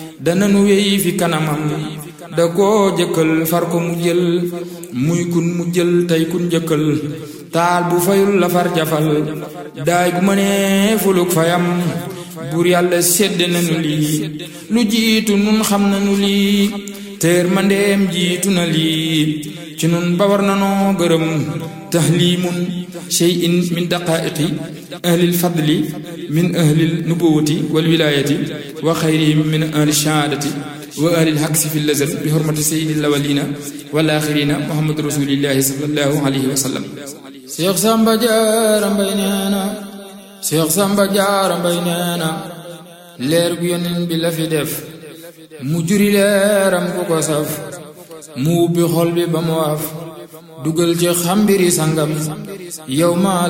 dananu wéy fi kanamam da koo jëkkal far ko mu jël muy kun mu jël tey kun jëkkal taal bu fayul la far jafal daay gu mënee fuluk fayam buur yàlla sedd nanu lii lu jiitu nun xam nanu lii teer mandeem jiitu na lii ci nun ba war nanoo gërëm tahlimun shay'in min daqaiqi ahlil fadli min ahlil nubuwati wal wilayati wa xayrihim min ahli shahaadati wa ahlil haksi fi lazal bi hurmati sayyidil awwalina wal axirina muhammad rasulillahi sallallahu alayhi wa sallam Seex Samba Jaara Mbay nee na Seex Samba Jaara Mbay nee na leer gu yonent bi la fi def mu juri leeram ku ko saf mu ubbi xol bi ba mu waaf dugal ci xambiri sangam yow ma